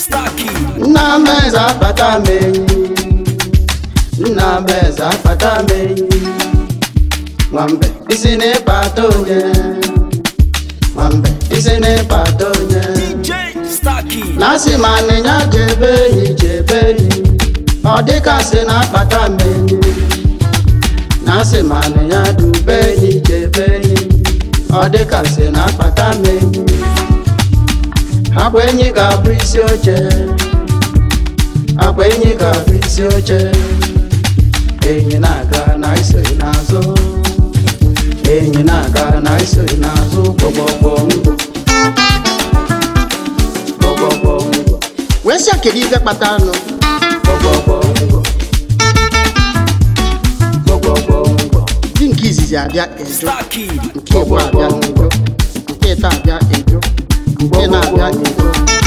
Starkey. nna m eze akpata m enyi nna m eze akpata m enyi nwambe isi n'ịkpata onye nwambe isi n'ịkpata onye DJ Starkey. na asị ma anịnya jebe enyi jebe enyi ọ dịkasị na akpata m enyi na asị ma anịnya dube enyi jebe enyi ọ dịkasị na akpata m enyi akwa enyi ga-abụ isi oche akwa enyi ga-abụ isi oche enyi na-aga na isoghị n'azụ enyi na-aga na isoghị n'azụ gbọgbọgbọ ngwụ gbọgbọgbọ ngwụ wee sị kedu ife kpata anụ gbọgbọgbọ ngwụ gbọgbọgbọ ngwụ di nke izizi abịa edo Starkey. nke ịbụ abịa edo nke ịta abịa edo nke na-abịa edo